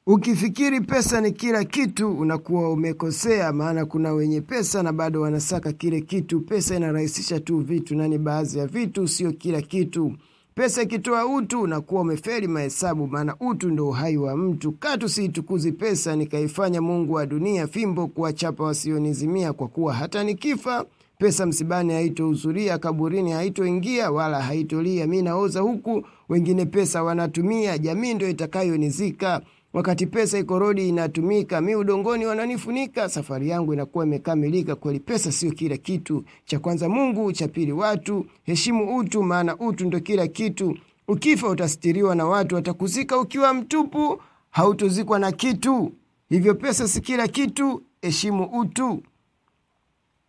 Ukifikiri pesa ni kila kitu, unakuwa umekosea, maana kuna wenye pesa na bado wanasaka kile kitu. Pesa inarahisisha tu vitu na ni baadhi ya vitu, sio kila kitu. Pesa ikitoa utu, unakuwa umefeli mahesabu, maana utu ndo uhai wa mtu. Katu siitukuzi pesa, nikaifanya Mungu wa dunia fimbo kuwachapa wasionizimia, kwa kuwa hata nikifa pesa msibani haitohudhuria, kaburini haitoingia wala haitolia. Mi naoza huku, wengine pesa wanatumia, jamii ndo itakayonizika. Wakati pesa iko rodi inatumika, mi udongoni wananifunika. Safari yangu inakuwa imekamilika. Kweli pesa sio kila kitu. Cha kwanza Mungu, cha pili watu. Heshimu utu, maana utu ndo kila kitu. Ukifa utastiriwa na watu, watakuzika ukiwa mtupu, hautozikwa na kitu. Hivyo pesa si kila kitu, heshimu utu.